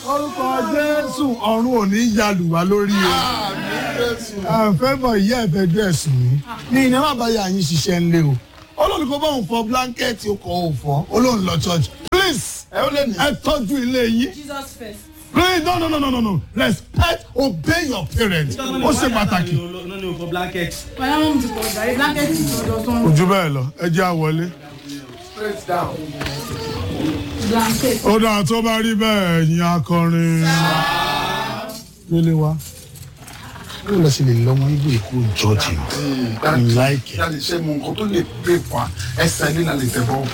orúkọ jésù ọ̀run ò ní yalù wá lórí o àfẹ́ bọ̀ ìyá ẹ̀fẹ́ dún ẹ̀sùn mi ní iná má bá yà yín ṣiṣẹ́ ńlẹ̀ o olórí kò bá òun fọ blanket o kò òun fọ olóhùn lọ church please ẹ ó lè ní. ẹ tọ́jú ilé yín Jesus first. please no no no no no no respect obey your parents ó ṣe pàtàkì. no no for blanket. Bàyá wọn ti pọ̀ jàre blanket ti tọ̀dọ̀ sọ́run. ojú bẹ́ẹ̀ lọ ẹ jẹ́ àwọlé. straight down. Blanket. ó dáa tó bá rí bẹ́ẹ̀ ẹ̀yin akọrin délé wa ó lọ sí lè lọ́mọ igbó èkó jọ́ọ̀jì láìkẹ́. dáàdi ṣe mu nǹkan tó lè pè fún wa ẹsẹ̀ ní la lè tẹ̀ bọ́.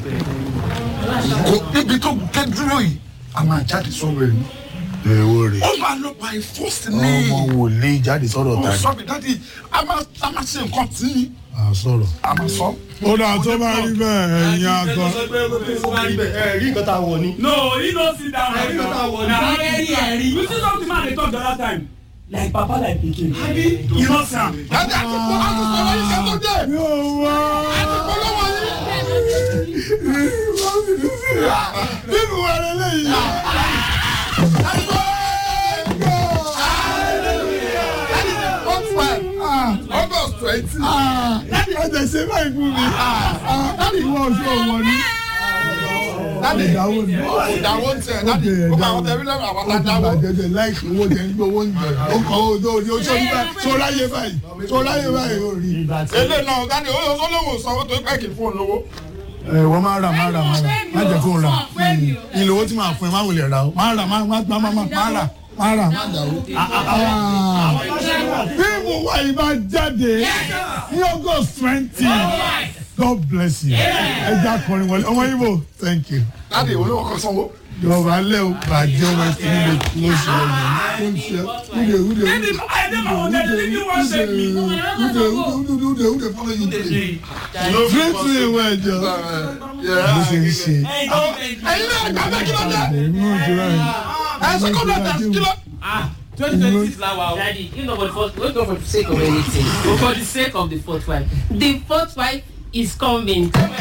kò ibi tó gé dúró yìí a máa jáde sọ̀rọ̀ ẹ̀ ní. èwo rè ó máa lọ by force ọmọ ní. wòlíì jáde sọ̀rọ̀ ó tàbí sọ mi dáàdi a máa a máa ṣe nǹkan tí à sọ̀rọ̀. a máa sọ. ó dáa tó bá rí bẹ́ẹ̀ ẹ̀yin akọrin. sọ pé ó bá rí bẹ́ẹ̀ ẹ rí nǹkan tá a wọ̀ ni. No, he no sit down. Ẹ̀rí ló ta wọ̀ ní. Na ẹ̀rí ẹ̀rí. You see something man dey talk the other time. Like papa like pikin. You know Sam. dáàdi àti pọ̀ àti sọ̀rọ̀ yìí kẹ́ tó dé. yóò wá. àti pọ̀ lọ́wọ́ yìí. bíbí wà lélẹ́yìí. What's that? August twenty. ẹ̀jẹ̀ ṣe báyìí fún mi. láti ìwọ oṣù ọ̀wọ́ ni. Dáàdi ìdáwó ni. ìdáwó ń tẹ̀ dáàdi ó máa wọ́n tẹ̀lé lẹ́nu àwọn ó ti adáwó. bàjẹ́ jẹ láìsí owó jẹ ń gbé owó ń jẹ ó kọ́ owó tó ní oṣù nígbà tó láyé báyìí tó láyé báyìí ó rí. Èlé náà dáàdi ó ó lóun sanwó tó pẹ́ kì í fún un lówó. ẹ wọ́n máa rà máa rà máa rà má jẹ́ kó rà ìlú owó tí màá fún ẹ má wulẹ̀ rà ó máa rà máa má má má má rà máa rà má dà ó. fíìmù wa yìí bá jáde ní august twenty god bless you ẹ jẹ́ akọrin wọlé ọmọ ibo thank you. Dáàdi olówó kan sanwó. Yorùbá lẹ́ o bàjẹ́ ọmọ ẹ̀sìn nílé ló ṣe é ló ń ṣe wúde wúde I dey my own dey leave you one shake me. wúde wúde wúde wúde follow you play. Free to ìwé ẹ̀jọ̀ bó ṣe ń ṣe. Ẹyin náà gbà bẹ́ẹ̀ kí ló dé? Èmi ò jura ẹ̀. Ẹ ṣe kó lọ́dà kí ló. Twenty twenty six la wa o. Daddy, you know for the first, not for the sake of anything, but for the sake of the fourth wife. The fourth wife is coming.